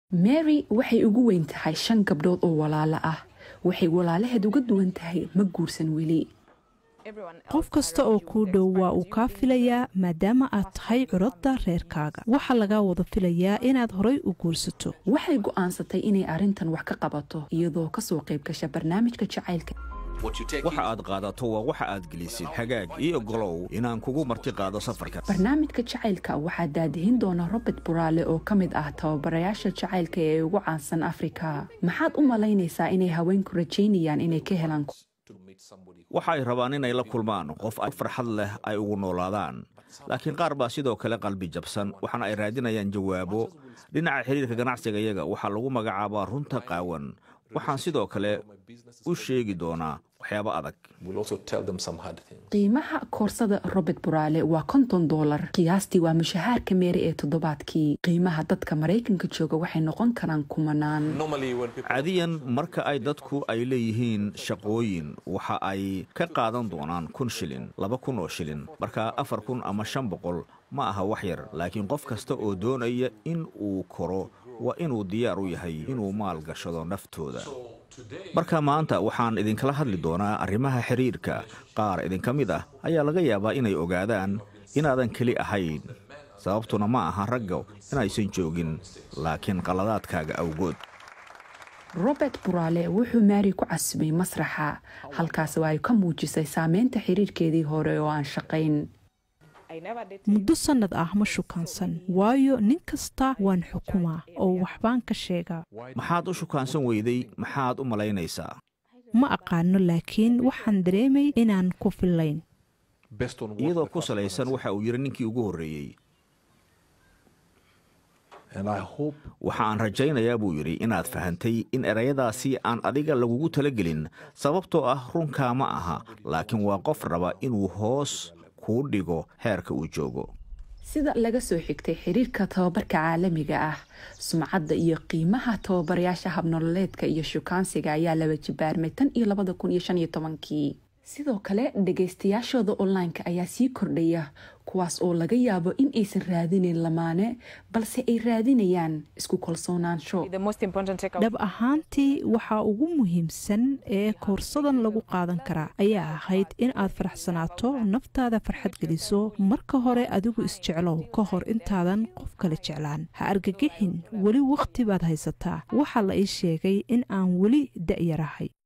mary waxay ugu weyn tahay shan gabdhood oo walaalo ah waxay walaalaheed uga duwan tahay ma guursan weli qof kasta oo kuu dhow waa uu kaa filayaa maadaama aad tahay curadda reerkaaga waxaa lagaa wada filayaa inaad horay u guursato waxay go'aansatay inay arrintan wax ka qabato iyadoo kasoo qayb gasha barnaamijka jacaylka waxa aad qaadato waa waxa aad gelisid hagaag iyo golow inaan kugu marti qaado safarka barnaamijka jacaylka waxaa daadihin doona robert buraale oo ka mid ah tababarayaasha jacaylka ee ugu caansan afrika maxaad u malaynaysaa inay haweenku rajaynayaan inay ka helaan waxa ay rabaan inay la kulmaan qof ay farxad leh ay ugu noolaadaan laakiin qaar baa sidoo kale qalbi jabsan waxaana ay raadinayaan jawaabo dhinaca xiriirka ganacsiga iyaga waxaa lagu magacaabaa runta qaawan waxaan sidoo kale u sheegi doonaa waxyaabo adag qiimaha koorsada robert buraale waa konton dolar qiyaastii waa mushahaarka meeri ee toddobaadkii qiimaha dadka maraykanka jooga waxay noqon karaan kumanaan caadiyan marka ay dadku ay leeyihiin shaqooyin waxa ay ka qaadan doonaan kun shilin laba kun oo shilin marka afar kun ama shan boqol ma aha wax yar laakiin qof kasta oo doonaya in uu koro waa inuu diyaar u yahay inuu maal gashado naftooda marka maanta waxaan idinkala hadli doonaa arrimaha xiriirka qaar idinka mid ah ayaa laga yaabaa inay ogaadaan inaadan keli ahayn sababtuna ma aha ragga inaysan joogin laakiin qaladaadkaaga awgood robert buraale wuxuu maari ku casubay masraxa halkaas oo ay ka muujisay saameynta xiriirkeedii hore oo aan shaqayn muddo sannad ah ma shukaansan waayo nin kasta waan xukumaa oo waxbaan ka sheegaa maxaad u shukaansan weyday maxaad u malaynaysaa ma aqaano laakiin waxaan dareemay inaan ku fillayn iyadoo ku salaysan waxa uu yidhi ninkii ugu horreeyey waxa aan rajaynayaa buu yidhi inaad fahantay in erayadaasi aan adiga lagugu talagelin sababtoo ah runkaa ma aha laakiin waa qof raba inuu hoos kuu dhigo heerka uu joogo sida laga soo xigtay xiriirka tababarka caalamiga ah sumcadda iyo qiimaha tababarayaasha habnololeedka iyo shukaansiga ayaa laba jibaarmay tan iyo labada kun iyo shan iyo tobankii sidoo kale dhagaystayaashooda online-ka ayaa sii kordhaya kuwaas oo laga yaabo in aysan raadinayn lamaane balse ay raadinayaan isku kalsoonaansho dhab ahaantii waxaa ugu muhiimsan ee koorsadan lagu qaadan karaa ayaa ahayd in aad faraxsanaato naftaada farxad geliso marka hore adigu isjeclow ka hor intaadan qof kale jeclaan ha argagixin weli wakhti baad haysataa waxaa la ii sheegay in aan weli da'yarahay